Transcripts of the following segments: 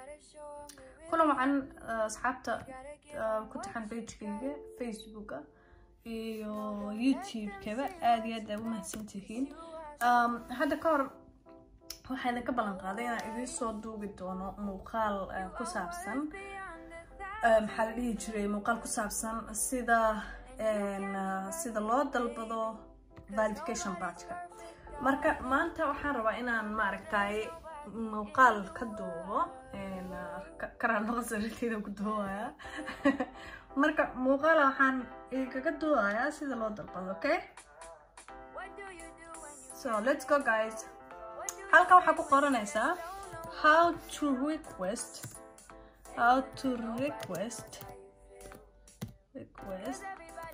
kulan wacan asxaabta ku taxan pagekayga facebooka iyo youtube-kaba aada iyo aad aa u mahadsantihiin hadda ka hor waxaa idinka ballan qaaday inaan idiin soo duubi doono muuqaal ku saabsan maxaa la dhihi jiray muuqaal ku saabsan sida sida loo dalbado verification badgeka marka maanta waxaan rabaa inaan maaragtay muuqaal ka duubo karaanoqosariteeda ku duubaya marka muuqaala waxaan igaga duubayaa sida loo dalbado okay so let's go guys halkan waxaa ku qoranaysaa how to request how to request request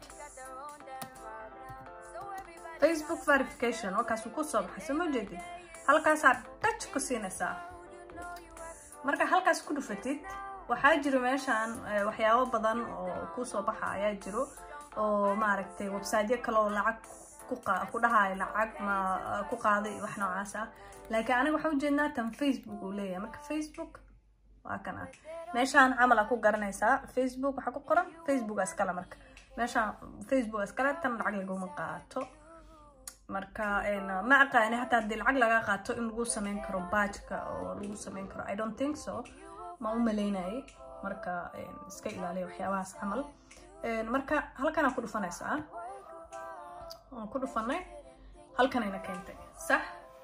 facebook verification markaasuu ku soo baxay soo ma jeedid halkaasaa dhaj ku siinaysaa marka halkaas ku dhufatid waxaa jiro meeshaan waxyaabo badan oo kusoo baxa ayaa jiro oo maaragtay websiteyo kale oo lacag ku dhahayo lacag ma ku qaaday wax noocaas ah laakiin aniga waxaa ujeednaa tan facebook uu leeyahay marka facebook waa kan ah meeshaan camal aa ku garanaysaa facebook waxaa ku qoran facebook iskale marka meeshaan facebook iskale tan lacag laguma qaato marka ma aqaani hataa haddii lacag laga qaato in lagu sameyn karo baajka oo lagu sameyn karo i don't think so ma u maleynayay marka iska ilaaliya waxyaabahaas camal marka halkanaa ku dhufanaysaa waan ku dhufanay halkanayna keentay sax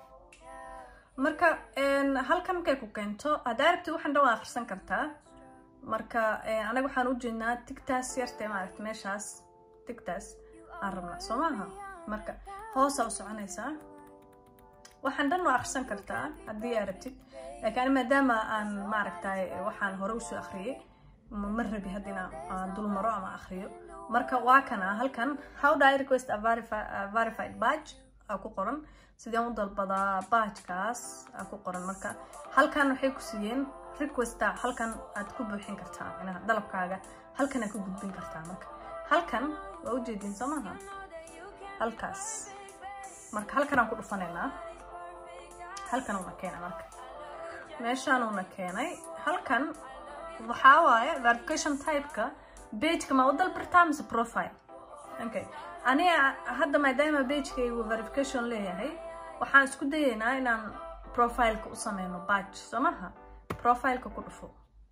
marka halkan markay ku keento haddaa rabti waxan dhan waa akhrisan kartaa marka anaga waxaan u jeednaa tigtaas yartee maaragta meeshaas tigtaas aan rabnaa soo maaha marka hoosaa u soconaysaa waxaan dhan waa akhrisan kartaa haddii aa rabtid laakiin maadaama aan maaragtay waxaan hore usoo akhriyay ma rabi hadda inaan dul maro ama akhriyo marka waa kana halkan how do I request a verified badge aa ku qoran sideen u dalbadaa badgekaas aa ku qoran marka halkan waxay ku siiyeen requesta halkan aad ku buuxin kartaa micnaha dalabkaaga halkan aad ku gudbin kartaa marka halkan waa ujeedin soo maaha halkaas marka halkan aan ku dhufanaynaa halkan uuna keenay marka meeshaan uuna keenay halkan waxaa waaye verification typeka bageka ma u dalbartaa mise profile okay aniga hadda maadaama bagekaygu verification leeyahay waxaan isku dayaynaa inaan profileka u sameyno badge soo maha profileka ku dhufo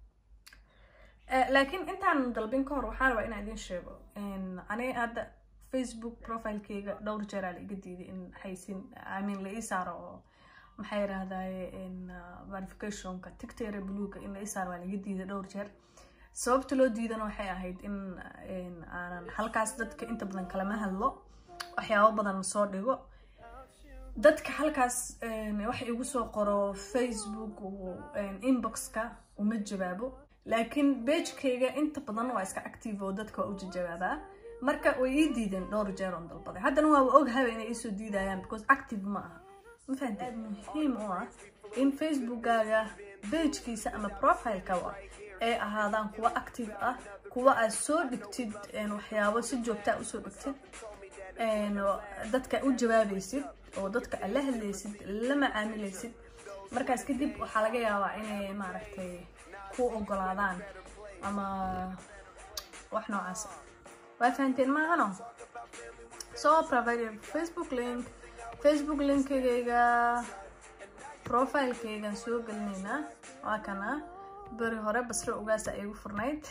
laakiin intaan dalbin ka hor waxaan rabaa inaan idin sheego aniga hadda facebook profilekeyga dhowr jeeraa la iga diiday in haysin imean la ii saaro oo maxaa yirahdaye verificationka tictere bluga in la ii saaro waa la iga diiday dhowr jeer sababta loo diidana waxay ahayd in aanan halkaas dadka inta badan kalama hadlo waxyaabo badan ma soo dhigo dadka halkaas waxa igu soo qoro facebook inboxka uma jawaabo laakiin bagekayga inta badan waa iska active oo dadka waa u jawaabaa marka way ii diideen dhowr jeer oon dalbaday haddana waa oghaba inay iisoo diidayaan because active ma aha ma fahanteed muhiim u ah in facebookkaaga bagekiisa ama profilekaba ay ahaadaan kuwa active ah kuwa aad soo dhigtid waxyaabo si joogtaa usoo dhigtid dadka u jawaabaysid oo dadka aad la hadlaysid la macaamilaysid markaas kadib waxaa laga yaabaa inay maaragtay ku ogolaadaan ama wax noocaas waa fahanteen maahano soo provide facebook link facebook linkigayga profilekaygaan soo gelinaynaa waa kana beri hore basro ogaasa igu furnayd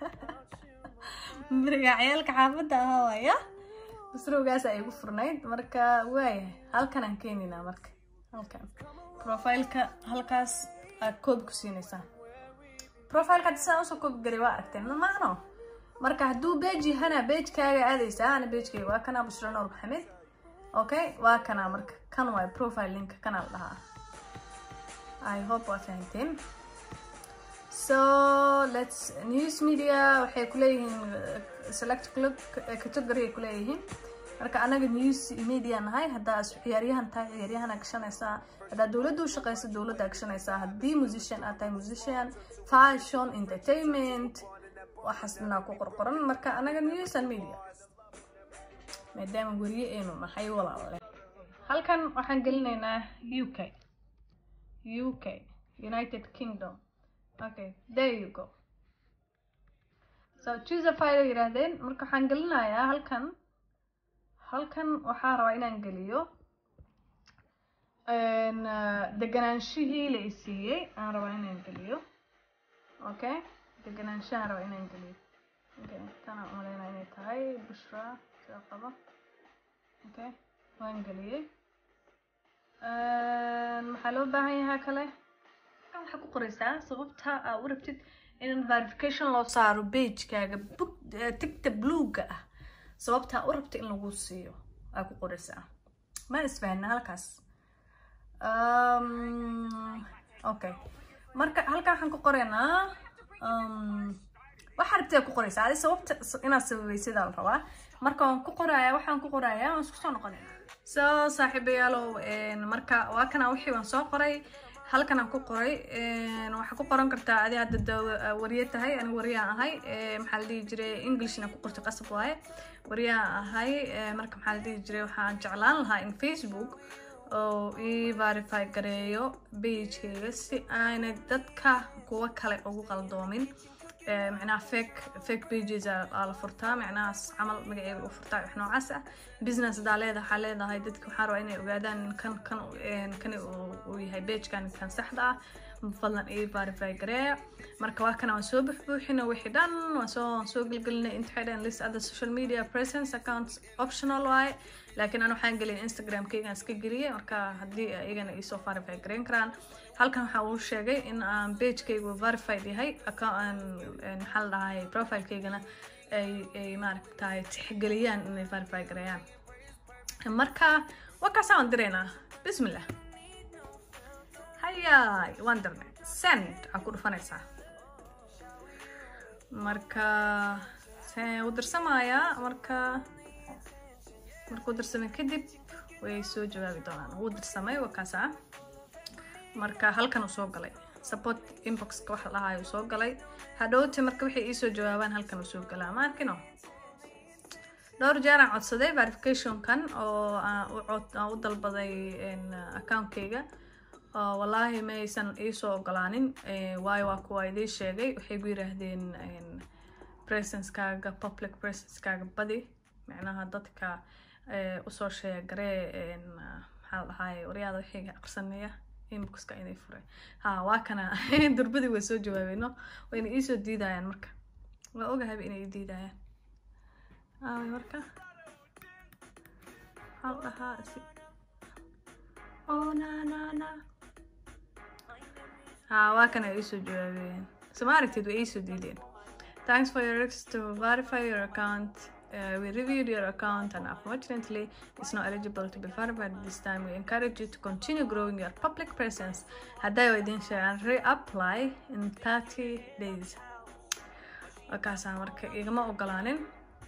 beriga ciyaalka xaafadda ahaa waaya basro ogaasa igu furnayd marka waaya halkan aan keenaynaa marka halkan profileka halkaas aad koob ku siinaysaa profileka haddi sidaan usoo koobi garay waa aragteen maahno marka hadduu beji hana bejkaaga aadaysaa ana bejkayga waa kanaa bushra noor maxamed okay waa kanaa marka kan waay profile linka kanaa la dhahaa i hope waa fahanteen so let's news media waxay kuleeyihiin select club category ay kuleeyihiin marka anaga news media nahay haddaa ciyaaryahan tahay ciyaaryahanaa gashanaysaa haddaa dowladda u shaqeysa dowladdaa gashanaysaa haddii musician aad tahay musician fashion entertainment waxaas dhanaa ku qorqoran marka anaga news and media maadaama weriye aynu nahay walaale halkan waxaan gelinaynaa u k u k united kingdom okay there you go so choose a file ay yiraahdeen marka waxaan gelinayaa halkan halkan waxaa rabaa inaan geliyo deganaanshihii la isiiyey aan rabaa inaan geliyo okay deganaanshahaan rabaa inaan geliyo okay tanaa umaleynaa inay tahay bushra sida qaba okay waan geliyey maxaa loo baahan yahaa kale waxaa ku qoraysaa sababta aa u rabtid in verification loo saaro bagekaaga tigta bluega ah sababta u rabta in lagu siiyo aa ku qoraysaa ma isfahna halkaas okay marka halkan waxaan ku qoraynaa waxaa rabtida ku qoraysaa adi sababta inaad sababaysidaa la rabaa marka waan ku qorayaa waxaan ku qorayaa waan isku soo noqonayna so saaxiibayaalow marka waa kana wixii waan soo qoray halkan aan ku qoray waxaa ku qoran kartaa adi hadda wariye tahay ani wariyaan ahay maxaa la dhihi jiray englishna ku qortay qasab waaye wariyaan ahay marka maxaa la dhihi jiray waxaan jeclaan lahaa in facebook oo ii verify gareeyo bagekeyga si aanay dadka kuwa kale ugu qaldoomin macnaha fake fake pages aa la furtaa macnahaas camal magaceega u furtaa wax noocaas ah business hadaa leedahay waxaa leedahay dadka waxaa rabaa inay ogaadaan kan kan kani uu yahay pagekan kan saxda ah fadlan ii verify gareeya marka waa kana waan soo buxbuuxina wixii dhan waan soo waan soo gelgelinay inta waxay dhahan list other social media presence accounts optional waaye laakiin aan waxaan gelin instagramkaygaan iska geliyay marka haddii iyagana iisoo verify gareyn karaan halkan waxaa uu sheegay in aan bagekaygu verified yahay maxaa la dhahay profilekeygana ay ay maaragtahay tixgeliyaan inay verify gareeyaan marka waa kaasa waan diraynaa bismillah hayaay waan dirnay send aa ku dhufanaysaa marka u dirsamaayaa marka markuu dirsamay kadib way soo jawaabi doonaan wuu dirsamay waa kaasaa marka halkan uu soo galay support inboxka waxa lahaay uu soo galay hadhowte marka waxay iisoo jawaabaan halkan uu soo galaa ma arkino dhowr jeer aan codsaday verificationkan oo aan u dalbaday accountkayga wallaahi ma aysan iisoo ogolaanin waayo waa kuwa idii sheegay waxay gu yiraahdeen presencekaaga public presencekaaga badi macnaha dadka usoo sheegaree maxaa la dhahaay waryaada wixii aqrisanaya inboxka inay fure ha waa kana durbadii way soo jawaabeyno wayna iisoo diidayaan marka waa ogahayba inay i diidayaan aaway marka maxaa la dhahaa si oh na na na ha waa kana iisoo jawaabeen soo ma aragtid way iisoo diideen thanks for your request to verify your account Uh, we reviewed your account and unfortunately it's not eligible to be verified this time. We encourage you to continue growing your public presence. Hadday idin sheegaan reapply in 30 days. Wakaasaa marka igama ogolaanin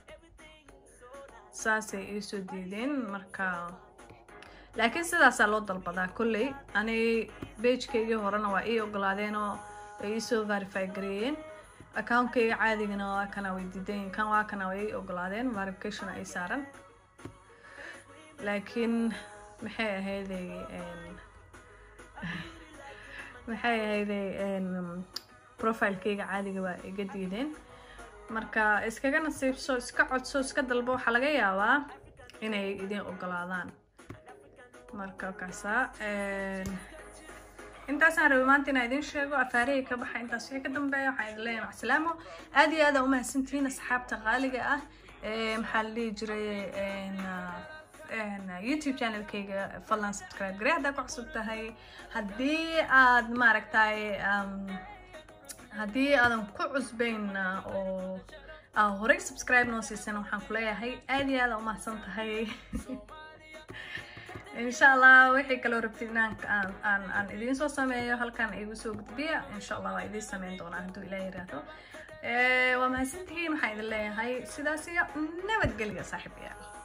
saasay iisoo diideen marka laakiin sidaasaa loo dalbadaa kolley ani bagekaygii horena waa ii ogolaadeenoo ay iisoo verify gareeyeen accountkayga caadigana waa kana way diidayin kan waa kana way ogolaadeen verification ay saaran laakiin maxay ahayday maxay ahayday profilekayga caadiga waa iga diideen marka iskaga nasiibso iska codso iska dalbo waxaa laga yaabaa inay idin ogolaadaan marka kaasaa intaasaan rabay maanta inaa idin sheego afaarihii ka baxa intaas wixii ka dambeeya waxaan idin leeyahay macasalaamo aad iyo aad aa umahadsantihiin asxaabta qaaliga ah maxaa la dhihi jiray youtube channelkayga fadlan subscribe garee haddaa ku cusub tahay haddii aad maaragtay haddii aadan ku cusbayn oo aa horey subscribe noo siisan waxaan ku leeyahay aad iyo aad aa umahadsan tahay insha allah wixii kaloo rabtid inaan aan aan aan idiin soo sameeyo halkan igu soo gudbiya insha allah waa idiin sameyn doonaa hadduu ilaah yiraahdo waa mahadsantihiin waxaan idin leeyahay sidaas iyo nabadgelya saaxiibayaal